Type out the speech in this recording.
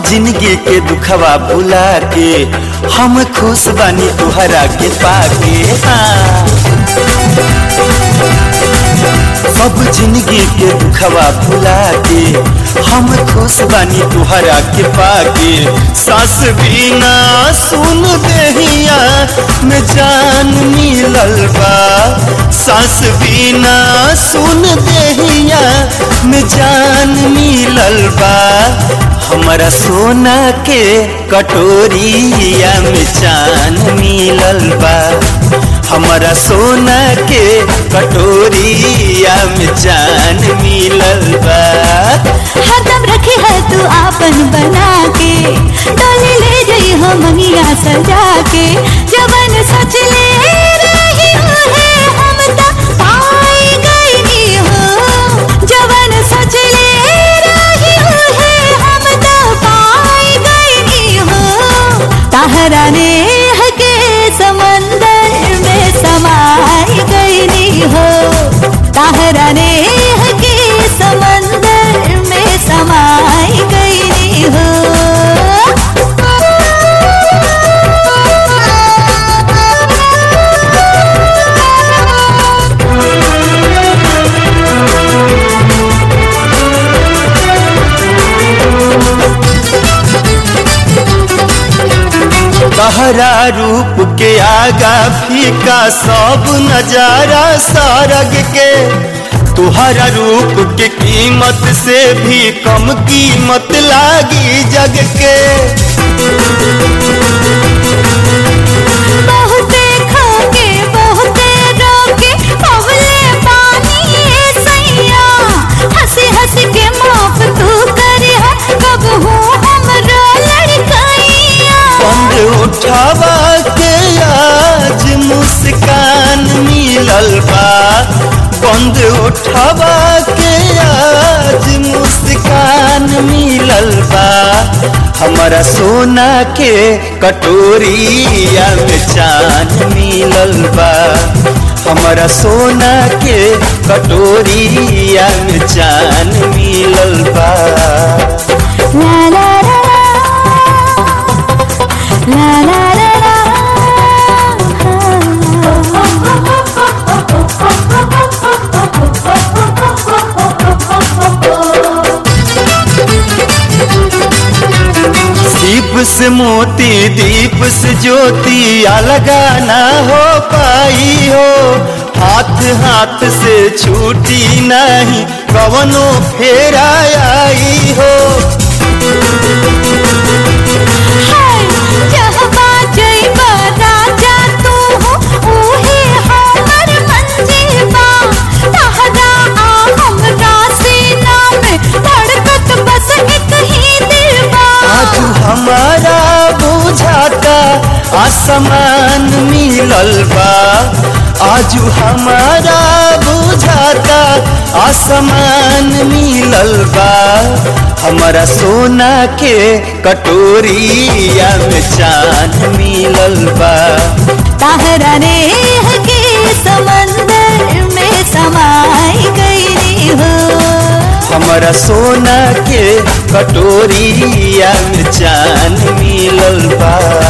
जिंदगी के दुखवा भुला के हम खुश बानी तुहरा के पाके हाँ सब जिंदगी के दुखवा भुला के हम खुश बानी तुहरा के पाके सास बिना सुन देहिया में जान मिलल बा सास बिना सुन देहिया में जान मिलल बा हमारा सोना के कटोरिया में चान मिलल बा हमारा सोना के कटोरिया में जान मिलल बा हरदम रखे है तू आपन बना के डोली ले जई हो मंगिया सजा के जवन सच ले रही है हम त पाई गई हो जवन सच ले रही है हम त पाई गई हो ताहरा ने के समंदर में समाई गई हो ताहरा ने के समंदर में समाई गई हो तहरा रूप के आगा फीका सब नजारा सारग के तुहरा रूप के कीमत से भी कम कीमत लागी जग के बहुते खाके बहुते रोके पवले पानी ए सैया हंसी हंसी के माफ तू करिया कब हूँ हमरो लड़कैया बंद उठावा के आज मुस्कान मिलल बा बंद उठावा के आज मुस्कान मिलल बा हमारा सोना के कटोरिया में चान मिलल बा हमारा सोना के कटोरिया में चान मिलल बा ला ला ला ला ला ला ला दीप से मोती दीप से ज्योति अलगा ना हो पाई हो हाथ हाथ से छूटी नहीं कवनो फेरा आई हो हाय जहबा जइबा राजा तू हो ओहे हमर मंजीबा तहरा आ हमरा सीना में धड़कत बस एक ही दिलबा आज हमारा बुझाता आसमान मिलल बा आज हमारा बुझाता आसमान मिलल बा हमारा सोना के कटोरिया में चांद मिलल बा तहरा ने के समंदर में समाई गई हो हमारा सोना के कटोरिया में चांद मिलल बा